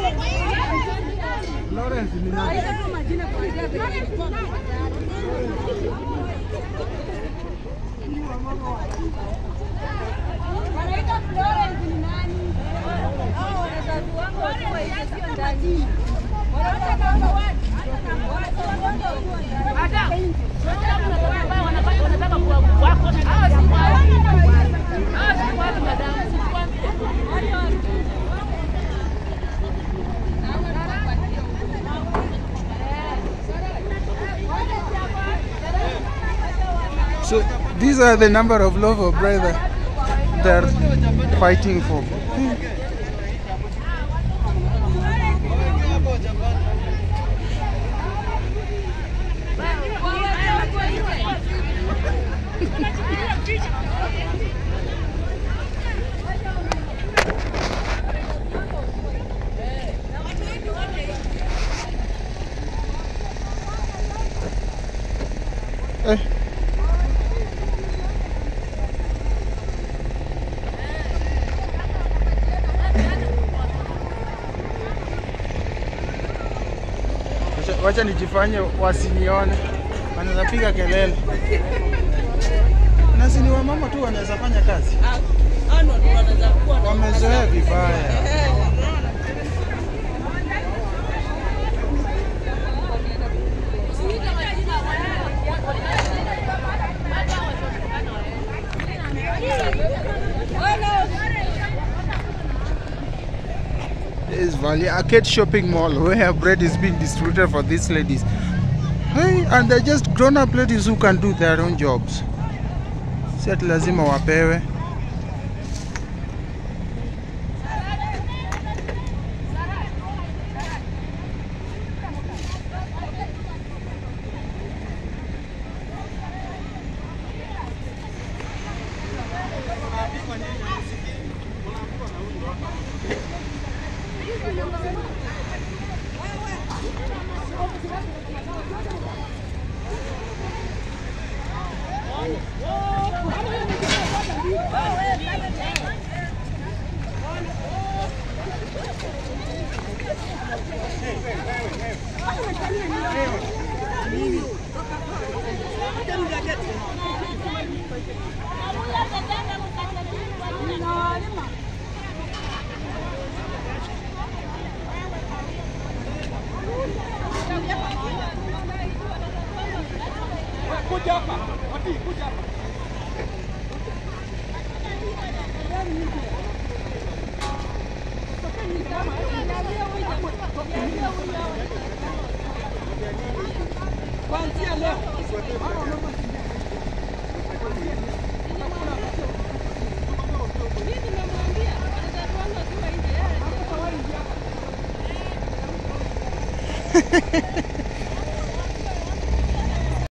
Lawrence ni nani? Wanaita Florence ni nani? Hao wazazi wangu wakiwa hivi sio ndani. Wanaita namba one. So these are the number of love of brother they're fighting for. Eh. Wacha- Wacha nijifanye wasinione, wanaweza piga kelele. Na si ni wamama tu wanaweza fanya kazi, wamezoea vibaya. This is Valley Arcade Shopping Mall where bread is being distributed for these ladies. Hey, and they're just grown-up ladies who can do their own jobs. Si ati lazima wapewe.